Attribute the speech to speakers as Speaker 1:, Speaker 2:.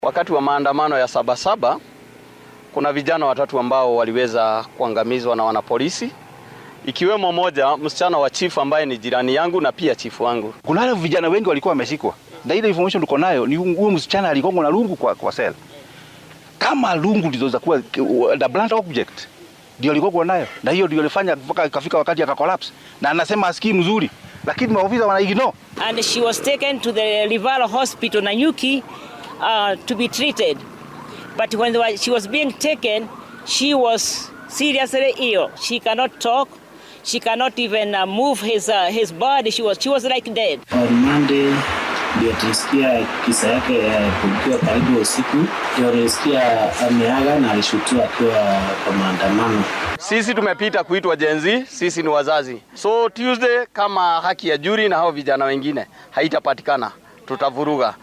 Speaker 1: Wakati wa maandamano ya Sabasaba kuna vijana watatu ambao waliweza kuangamizwa na wanapolisi, ikiwemo moja msichana wa chifu ambaye ni jirani yangu na pia chifu wangu.
Speaker 2: Kuna wale vijana wengi walikuwa wameshikwa, na ile information tuko nayo ni huyo msichana aligongwa na lungu kwa, kwa sel. Kama lungu ndizo kuwa the blunt object ndio alikuwa nayo, na hiyo ndio ilifanya mpaka ikafika wakati aka collapse, na anasema asikii mzuri, lakini maofisa wana ignore.
Speaker 3: and she was taken to the Livala Hospital Nanyuki uh, to be treated. But when they were- she was being taken, she was seriously ill. She cannot talk. She cannot even uh, move his uh, his body. She was she was like dead.
Speaker 4: On Monday ndio tulisikia kisa yake ya kukiwa karibu usiku, ndio tulisikia ameaga na alishutiwa akiwa kwa maandamano.
Speaker 1: Sisi tumepita kuitwa jenzi, sisi ni wazazi. So Tuesday kama haki ya juri na hao vijana wengine haitapatikana, tutavuruga.